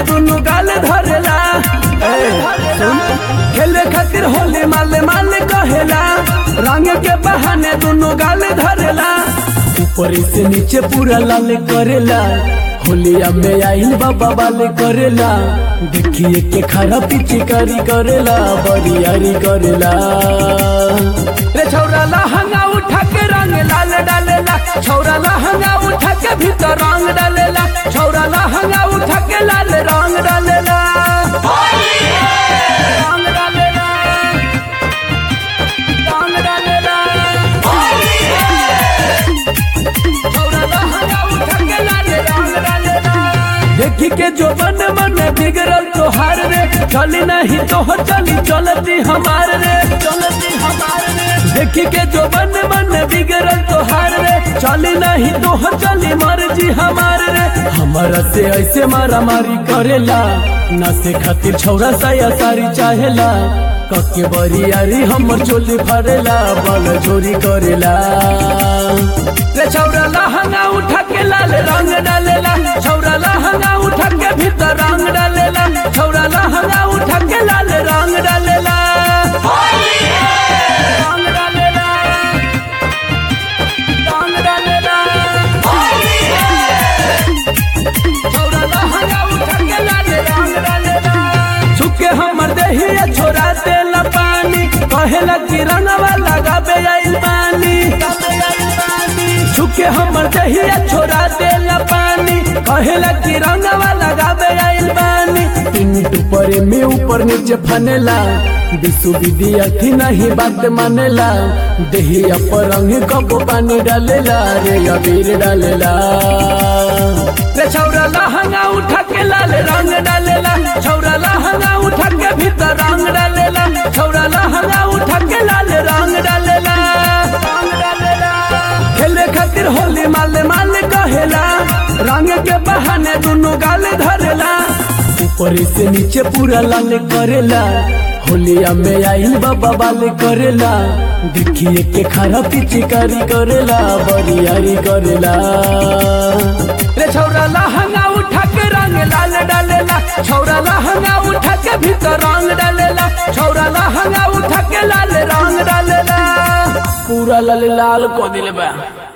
दुनु गाल धरेला ए, सुन खेले खातिर होली माले माले कहेला रंग के बहाने दुनु गाल धरेला ऊपर से नीचे पूरा लाल करेला होलिया में आइल बाबा वाले करेला देखिए के खरा पिचकारी करेला बरियारी करेला रे छौरा लहंगा उठा के रंग लाल डालेला छौरा लहंगा उठा के भीतर रंग डालेला छौरा लहंगा उठा के लाल रंग डालेला रंग डालेला रंग डालेला छौरा लहंगा उठा के लाल रंग डालेला देखी के जो मन मन बिगड़ल तोहार रे चली नहीं तो हो चली चलती हमार रे चलती हमार रे देखी के जो मन मन बिगड़ल तोहार रे चली नहीं तो हो चली मर्जी हमार रे हमारा से ऐसे मारा मारी करेला ना से खातिर छौरा साया सारी चाहेला कके बरियारी हमर चोली फरेला बल चोरी करेला रे छौरा लहंगा उठा के लाल रंग डालेला छौरा लहंगा उठा के भीतर रंग डालेला छौरा लहंगा उठा के लाल रंग डालेला रंग डालेला रंग डालेला छौरा लहंगा उठा के लाल रंग डालेला छुके हमर देहिया छोरा देला पानी कहेला कि रंगवा लगाबे आइल पानी छुके हमर देहिया छोरा देला पानी कहेला कि रंगवा लगाबे आइल पानी पिंटू परे में ऊपर नीचे फनेला विश्व विद्यार्थी नहीं बात मानेला देहिया पर रंग कब पानी डालेला रे अबीर डालेला रे छौरा लहंगा उठा के लाल रंग डालेला छौरा लहंगा उठा के भीतर रंग डालेला छौरा लहंगा उठा के लाल रंग डालेला रंग डालेला खेले खातिर होली माले माले कहेला रंग के बहाने दुनु गाल धरेला ऊपर से नीचे पूरा लाल करेला होलिया में आइल बाबा वाले करेला देखिए के खरा पिचकारी करेला बरियारी करेला रे छौरा लहंगा उठा के रंग लाल डालेला छौरा लहंगा उठा के भीतर रंग डालेला छौरा लहंगा उठा के लाल रंग डालेला पूरा लाल लाल को दिल बा